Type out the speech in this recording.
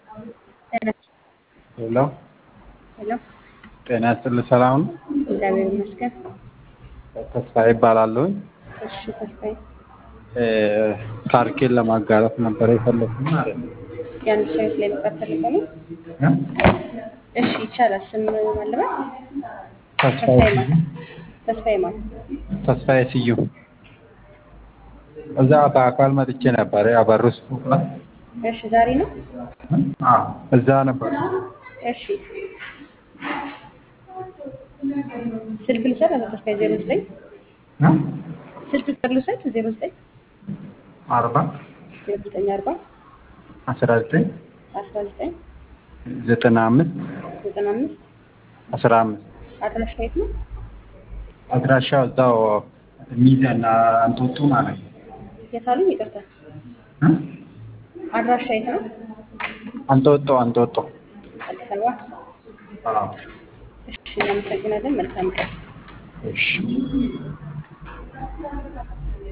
ሄሎ ሄሎ ጤና ይስጥልኝ። ሰላም ነው? እግዚአብሔር ይመስገን። ተስፋዬ ይባላለሁኝ። እሺ ተስፋዬ፣ እ ታሪኬን ለማጋራት ነበር የፈለኩት ማለት ነው። የአንድ ሰው ህይወት ላይ መጻፍ ፈልገው ነው? እ? እሺ ይቻላል። ስም ማለበት ተስፋዬ ተስፋዬ ስዩም ማለት ተስፋዬ ማለት ተስፋዬ ስዩም እዛ በአካል መጥቼ ነበር አበሩስ ፎቅ ላይ እሺ ዛሬ ነው? አዎ እዛ ነበር። እሺ ስልክ ልውሰድ? አቶ ተስፋዬ ዜሮ ዘጠኝ እ? ስልክ ቁጥር ልውሰድ? ዜሮ ዘጠኝ አርባ ዜሮ ዘጠኝ አርባ አስራ ዘጠኝ አስራ ዘጠኝ ዘጠና አምስት ዘጠና አምስት አስራ አምስት አድራሻ የት ነው? አድራሻው እዛው ሚዛን አንጦጦ ማለት ነው። የት አሉኝ? ይቅርታ እ? አድራሻ የት ነው? አንጦጦ አንጦጦ አዲስ አበባ። አዎ እሺ እናመሰግናለን። መልካም ቀን። እሺ